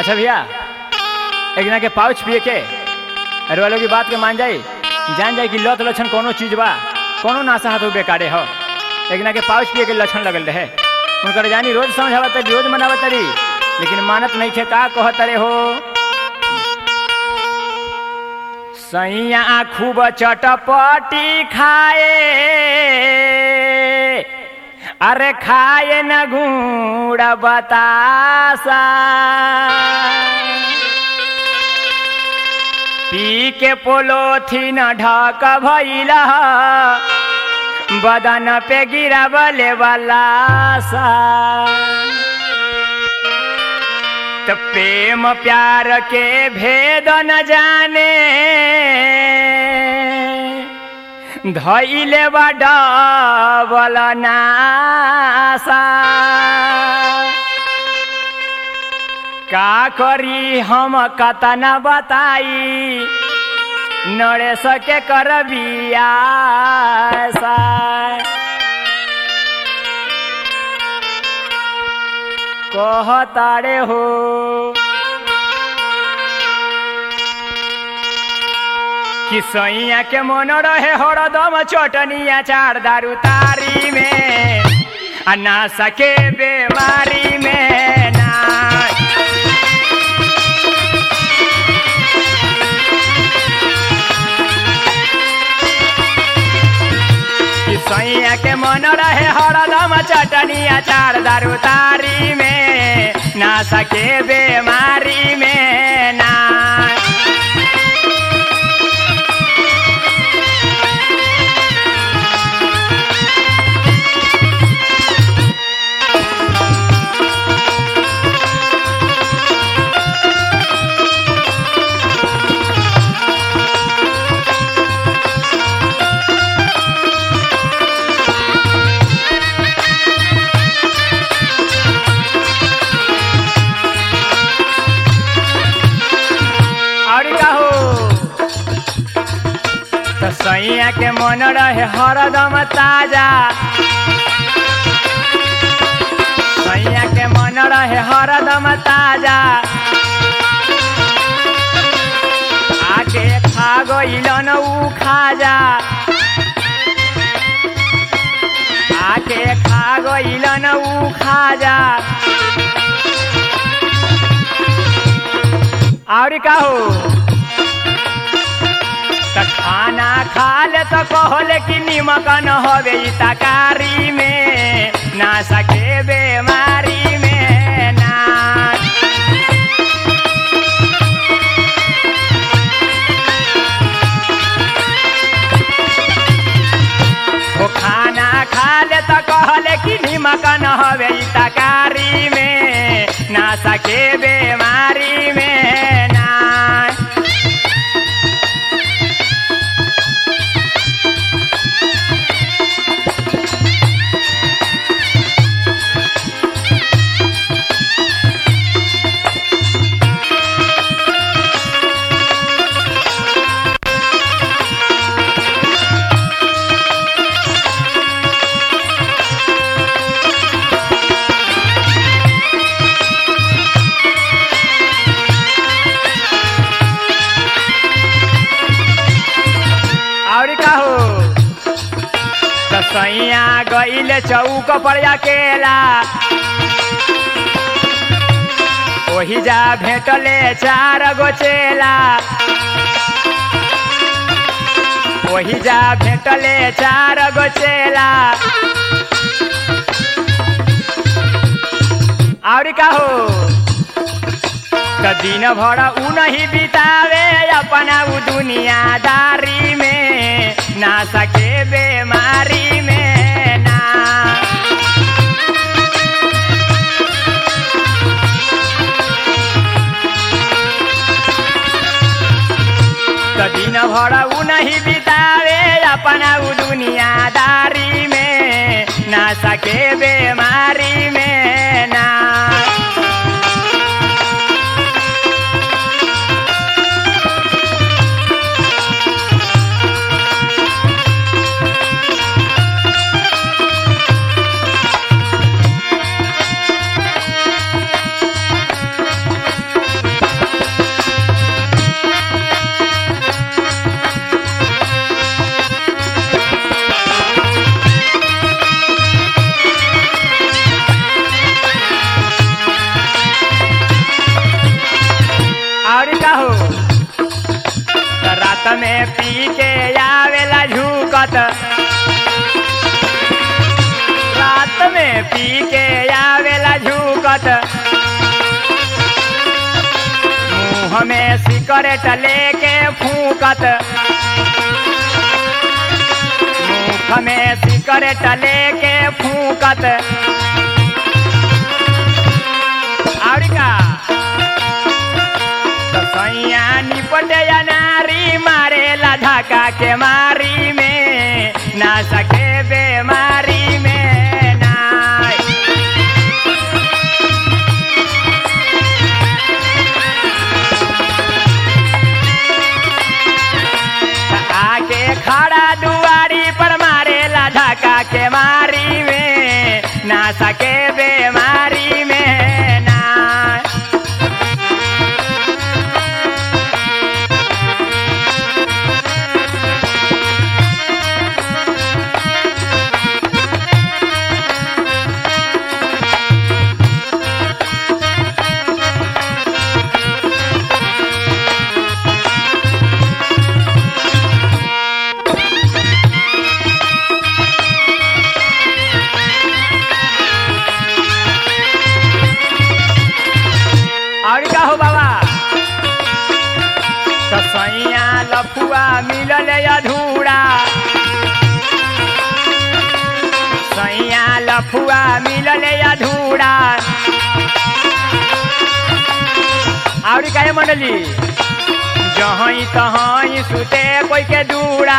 अच्छा भैया एक जना के पाउच पिए के अरे वालों की बात के मान जाई जान जाए कि लत लक्षण कोनो चीज बा कोनो नाशा हाथ बेकारे हो एक जना के पाउच पिए के लक्षण लगल रहे उनकर जानी रोज समझावत रोज मनावत तरी लेकिन मानत नहीं थे का कहत रे हो सैया खूब चटपटी खाए अरे खाए न घूड़ बतासा पी के पोलोथीन ढक भइल बदन पे गिरावले वाला सा त प्रेम प्यार के भेद न जाने धैले डबल नासा का करी हम कतना बताई नड़े सके कर बियासा कहतारे हो कि सैया के मन रहे हरदम चटनिया चार दारू तारी में आ ना सके बेमारी में ना कि सैया के मन रहे हरदम चटनिया चार दारू तारी में ना सके बेमारी में ना और का हो तो सैया के मन रहे हरदम ताजा सैया के मन रहे हरदम ताजा आके खा गइलन ऊ खाजा आके खा गइलन ऊ खाजा और का हो त खाना खा ले तो कहले कि निमक न होवे ई तकारी में ना सके बेमारी में ना ओ खाना खा ले तो कहले कि निमक न होवे ई तकारी में ना सके बेमारी में ना और का हो त सैया गइले चौक पर अकेला ओही जा भेटले चार गो चेला ओही जा भेटले चार गो चेला और का हो त दिन भर ऊ नहीं बितावे अपना ऊ दुनियादारी में ना सके बेमारी में ना त दिन भर ऊ नहीं बितावे अपना ऊ दुनियादारी में ना सके बेमारी में ना में पी के आवेला झूकत रात में पी के आवेला झूकत मुंह में सिगरेट लेके फूकत मुख में सिगरेट लेके फूकत और का तो सैया निपटे या नारी मारेला धक्का के मारी में ना सके बेमारी में ना आके खड़ा दुआरी पर मारेला धक्का के मारी में ना सके बेमारी में ना और का हो बाबा तो सैया लफुआ मिलल अधूरा सैया लफुआ मिलल अधूरा और का मंडली जहाँ तहाँ सुते कोई के दूरा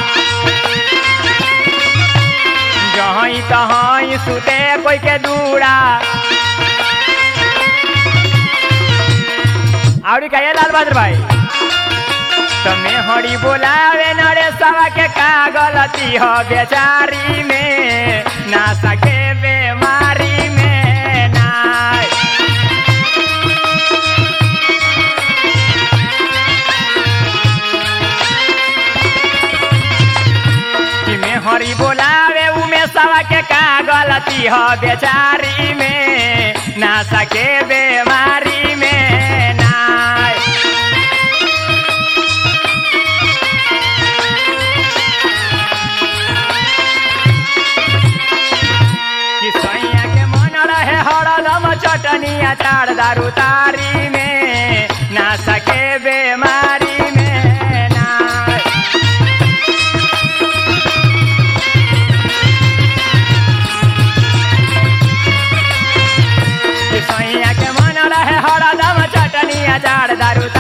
जहाँ तहाँ सुते कोई के दूरा और कहे लाल बहादुर भाई तमे हरी बोलावे नरे सवा के का गलती हो बेचारी में ना सके बेमारी में ना कि में हरी बोलावे उमे सवा के का गलती हो बेचारी में ना सके बेमारी में ना कि सैया के मन रहे हरदम चटनी अचार दारू तारी में ना सके बेमारी में ना कि सैया के मन रहे हरदम चटनी अचार दारू